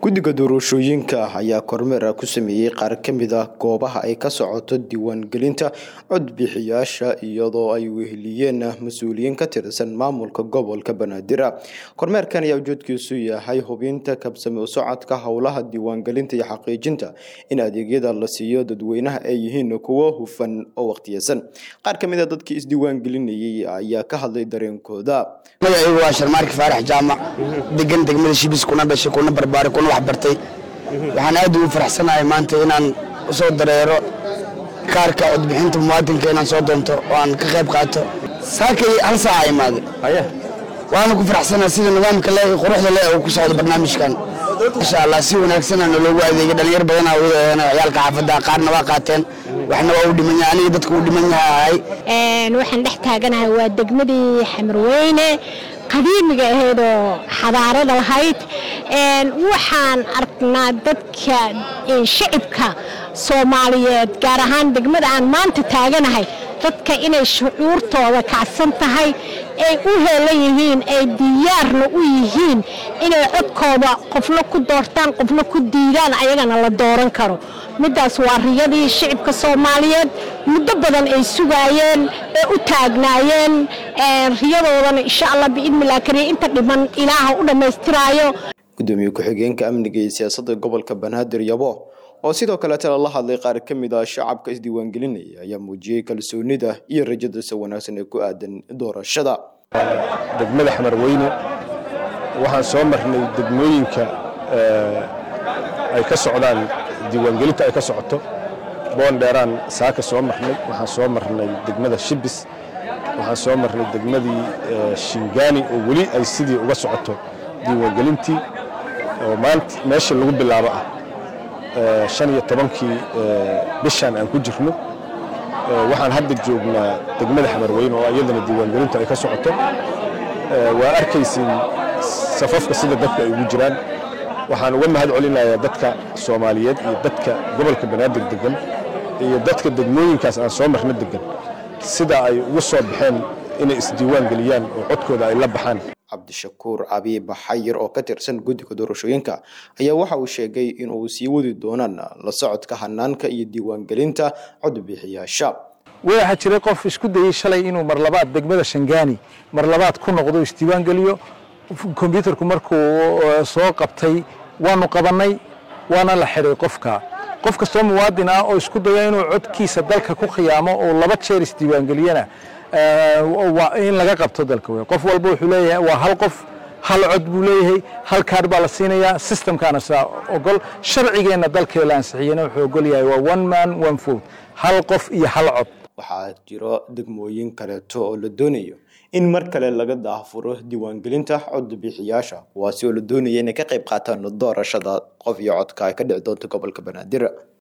guddiga doorashooyinka ayaa kormeer ku sameeyey qaar ka mid ah goobaha ay ka socoto diiwaangelinta codbixiyaasha iyadoo ay weheliyeen mas-uuliyiin ka tirsan maamulka gobolka banaadir kormeerkan ayaa ujeedkiisu yahay hubinta kabsame u socodka howlaha diiwaangelinta iyo xaqiijinta in adeegyada la siiyo dadweynaha ay yihiin kuwo hufan oo waqtiyeysan qaar ka mid a dadkii isdiiwaangelinayay ayaa ka hadlay dareenkooda magacaygu waa sharmaarki faarax jaamac degan degmada shibis kuna dhashay kuna barbaaray kuna waxbartay waxaan aad ugu faraxsanahay maanta inaan usoo dareero kaarka codbixinta muwaadinka inaan soo doonto oo aan ka qayb qaato saakay hal saaca imaade waana ku faraxsanahay sida nidaamka le quruxda le uu ku socdo barnaamijkan insha allah si wanaagsanaa naloogu adeegay dhalinyar badanaa ciyaalka xaafadda qaarna waa qaateen waxna waa u dhiman yahay aniga dadka u dhiman yaha ahay waxaan dhex taaganahay waa degmadii xamarweyne qadiimiga ahaydoo xadaarada lahayd waxaan aragnaa dadka shacibka soomaaliyeed gaar ahaan degmada aan maanta taaganahay dadka inay shucuurtooda kacsan tahay ay u heelan yihiin ay diyaarna u yihiin inay codkooda qofna ku doortaan qofna ku diidaan ayagana la dooran karo middaas waa riyadii shicibka soomaaliyeed muddo badan ay sugaayeen ee u taagnaayeen riyadoodana insha allah biidnillah kariya inta dhiman ilaaha u dhammaystiraayo gudoomiye ku-xigeenka amniga iyo siyaasadda gobolka banaadir yabo oo sidoo kaleetana la hadlay qaar ka mid ah shacabka isdiiwaangelinaya ayaa muujiyey kalsoonida iyo rajadiisa wanaagsan ee ku aadan doorashada degmada xamarweyne waxaan soo marnay degmooyinka ay ka socdaan diiwaangelinta ay ka socoto boondheeraan saaka soo marnay waxaan soo marnay degmada shibis waxaan soo marnay degmadii shingaani oo weli ay sidii uga socoto diiwaangelintii oo maanta meesha lagu bilaabo ah shan iyo tobankii bishaan aan ku jirno waxaan hadda joognaa degmada xamarweyne oo iyadana diiwaangelintu ay ka socoto waa arkaysin safafka sida dadka ay ugu jiraan waxaan uga mahad celinayaa dadka soomaaliyeed iyo dadka gobolka banaadir degan iyo dadka degmooyinkaas aan soo marno degan sida ay ugu soo baxeen inay isdiiwaan geliyaan oo codkooda ay la baxaan cabdishakuur abiib xayir oo ka tirsan guddiga doorashooyinka ayaa waxa uu sheegay in uu sii wadi doonaan la socodka hanaanka iyo diiwaangelinta codbixiyaasha waxaa jiray qof isku dayey shalay inuu mar labaad degmada shangaani mar labaad ku noqdo isdiiwaangeliyo kombyuutarku markuu soo qabtay waanu qabannay waana la xidhay qofka qof kastoo muwaadin ah oo isku daya inuu codkiisa dalka ku khiyaamo oo laba jeer isdiiwaangeliyana in laga qabto dalka wey qof walba wuxuu leeyahay waa hal qof hal cod buu leeyahay hal kaar baa la siinayaa systemkaana saa ogol sharcigeenna dalkee la ansixiyena wuxuu ogol yahay waa one man one vote hal qof iyo hal cod waxaa jiro degmooyin kaleeto oo la doonayo in mar kale laga daahfuro diiwaangelinta codbixiyaasha kuwaasi oo la doonaya inay ka qayb qaataan doorashada qof iyo codka ay ka dhici doonto gobolka banaadir